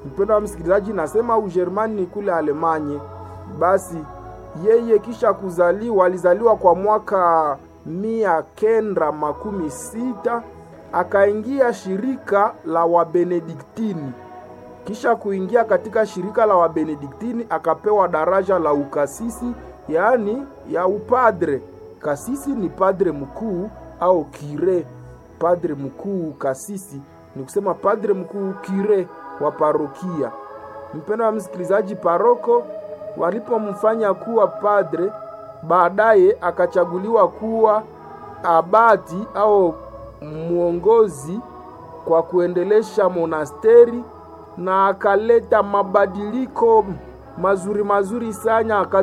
Mpendwa msikilizaji, nasema Ujerumani ni kule Alemanye. Basi yeye kisha kuzaliwa, alizaliwa kwa mwaka mia kenda makumi sita akaingia shirika la Wabenediktini. Kisha kuingia katika shirika la Wabenediktini akapewa daraja la ukasisi, yaani ya upadre. Kasisi ni padre mkuu au kire. Padre mkuu kasisi ni kusema padre mkuu kire wa parokia. Mpendwa wa msikilizaji, paroko walipomfanya kuwa padre, baadaye akachaguliwa kuwa abati au mwongozi kwa kuendelesha monasteri na akaleta mabadiliko mazuri mazuri sana